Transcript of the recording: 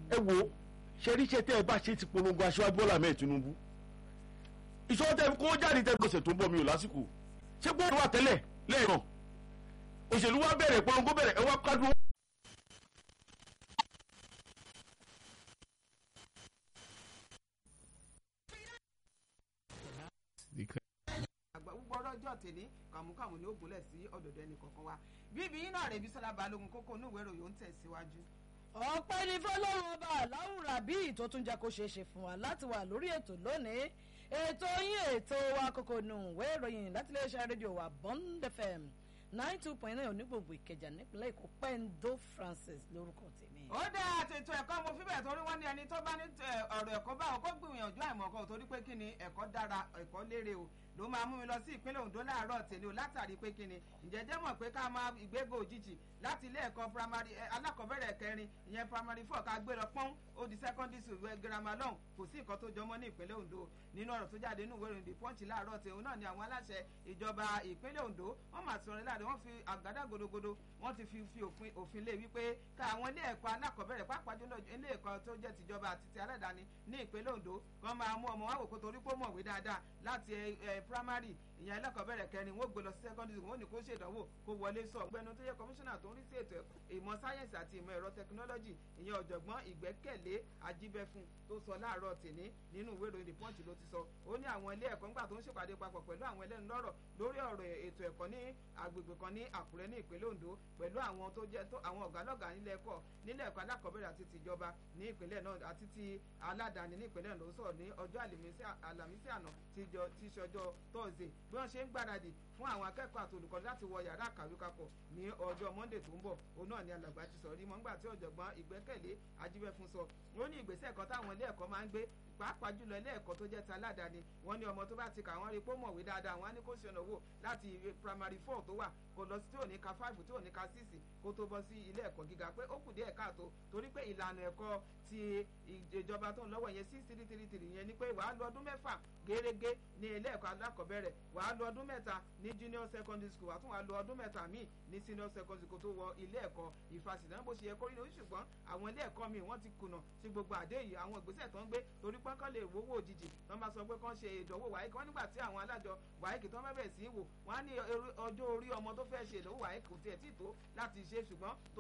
ẹ wo ṣeríṣẹ́ tẹ́ ẹ bá ṣe ti polongo aṣáájú Bọ́lá mẹ́ẹ̀ Tinubu ìṣòro tẹ́ kó jáde tẹ́ gbèsè tó ń bọ̀ mi ò lásìkò ṣé gbọ́dọ̀ wà tẹ́lẹ̀ lẹ́ẹ̀kan òṣèlú wa bẹ̀rẹ̀ polongo bẹ̀rẹ̀ ẹ wá kádùn. àgbà gbogbo ọjọ́ tèmi kàmúkàmú ni ó gúnlẹ̀ sí ọ̀dọ̀dọ̀ ẹnì kọ̀ọ̀kan wa bíbí yín náà rẹ̀ bí sọlá balógun kókó inú ìwé ìròyìn ó ń tẹ̀síwájú. ọpẹ́ ní fọlọ́run ọba aláwùrà bíi tó tún jẹ́ kó ṣeé ṣe fún wa láti wà lórí ètò lónìí ètò yín ètò wa kókó inú ìwé ìròyìn láti iléeṣẹ́ rédíò wa Bond FM nine two point nine onígbòǹgbò Ìkẹjà nípínlẹ̀ Èkó Pendo Francis lórúkọ tèmi. ó dá àtètò ẹ̀kọ́ mo fi bẹ́ẹ̀ torí wọ́n ní ẹni tó bá ní ọ̀rọ̀ ẹ̀kọ́ báwọn kó gbìyànjú àìmọ̀kan torí pé kí ni ẹ̀kọ́ dára ẹ̀kọ́ lérè o ló máa mú mi lọ sí ìpínlẹ̀ Ondo láàárọ̀ tèmi o látàrí pé kíni ǹjẹ́ jẹ́ mọ̀ pé ká máa ìgbégo òjijì láti ilé ẹ̀kọ́ primary alákọ̀ọ́bẹ̀rẹ̀ kẹrin ìyẹn primary four ká gbé lọ pọ́n ó di secondary school girama lọ́hùn kò sí nǹkan tó jọmọ́ ní ìpínlẹ̀ Ondo nínú ọ̀rọ̀ tó jáde nínú ìwé ìròyìn The Punch láàárọ̀ tèmi náà ni àwọn aláṣẹ ìjọba ìpínlẹ̀ Ondo wọ́n máa sọ̀rọ̀ láàrin wọ́n fi àgádá godogodo wọ́n ti fi fi òfin lé wípé ká àwọn ilé ẹ̀kọ́ alákọ̀ọ́bẹ̀rẹ̀ pàápàá jùlọ ilé ẹ̀kọ́ tó jẹ́ tìjọba àti ti aládàáni ní ìpínlẹ̀ Ondo kan máa mú ọmọ wa wò kó torí pé ó mọ̀wé dáadáa láti primary ìyẹn ẹlẹ́kọ̀ọ́bẹ̀rẹ̀ kẹrin wọ́n gbé lọ sí secondary school wọ́n ní kó ṣèdánwò kó wọlé sọ ọ̀gbẹ́ni tó yẹ kọmíṣánná tó ń rí sí ètò ìmọ̀ sáyẹ́nsì àti ìmọ̀ ẹ̀rọ tẹkinọ́lọ́jì ìyẹn ọ̀jọ̀gbọ́n ìgbẹ́kẹ̀lé ajíbẹ́fún tó sọ láàárọ̀ tèní nínú ìwé ìròyìn the punch ló ti sọ ó ní àwọn ilé ẹ̀kọ́ ńgbà tó ń ṣèpàdé papọ̀ pẹ̀lú àwọn ẹlẹ́nu lọ́rọ̀ lórí ọ̀rọ̀ ètò ẹ̀kọ́ ní agbègbè kan ní Àkúrẹ́ ní ìpínlẹ̀ Ondo pẹ̀lú àwọn tó jẹ́ àwọn ọ̀gálọ́gà nílẹ̀ ẹ̀kọ́ nílẹ̀ ẹ̀kọ́ alákọ̀ọ́bẹ̀rẹ̀ àti tìjọba ní ìpínlẹ̀ náà àti ti aládàáni ní ìpínlẹ̀ náà ló sọ̀rọ̀ ní ọjọ́ àlàmísì àná tí í ṣe ọjọ́ tọ́sídẹ̀ẹ́ bí wọ́n ṣe ń gbáradì fún àwọn akẹ́kọ̀ọ́ àti olùkọ́ láti wọ yàrá àkàwé papọ̀ ní ọjọ́ Monday tó ń bọ̀ òun náà ni alàgbà ti sọ̀rọ̀ rí mọ́ nígbà tí ọ̀jọ̀gbọ́n ìgbẹ́kẹ̀lé ajíbẹ́fún sọ ó ní ìgbésẹ̀ kan táwọn ilé ẹ̀kọ́ máa ń gbé pàápàá jùlọ ilé ẹ̀kọ́ tó jẹ́ ti aládàáni wọ́n ní ọmọ tó bá ti kà wọ́n rí pé ó mọ̀wé dáadáa wọ́n á ní kó ṣe ọ̀nà wò láti primary four tó wà kó lọ sí tí ò ní ka five tí ò ní ka six kó tó bọ́ sí ilé ẹ̀kọ́ gíga pé ó kù díẹ̀ káàtó torí pé ìlànà ẹ̀kọ́ ti ìjọba tó ń lọ́wọ́ yẹn six three three three yẹn ni pé wàá lọ ọdún mẹ́fà gẹ́rẹ́gẹ́ ní ilé ẹ̀kọ́ alákọ̀ọ́bẹ̀rẹ̀ wàá lọ ọdún mẹ́ta ní junior secondary school wàá tún wàá lọ ọdún mẹ́ta míì ní senior secondary school tó wọ ilé ẹ̀kọ́ ìfàsì náà bó ṣe yẹ kó rí ní ṣùgbọ́n àwọn ilé ẹ̀kọ́ míì wọ́n ti kùnà sí gbogbo àdé yìí àwọn ìgbésẹ̀ tó ń gbé torí pé kán lè wówó òjijì tó ń bá sọ pé kán ṣe ìdánwò wáyé kán nígbà tí àwọn alájọ wáyé kì tó ń bẹ̀rẹ̀ sí í wò wọ́n á ní ọjọ́ orí ọmọ tó fẹ́ ṣe ìdánwò wáyé kò tiẹ̀ tí tó láti ṣe ṣùgbọ́n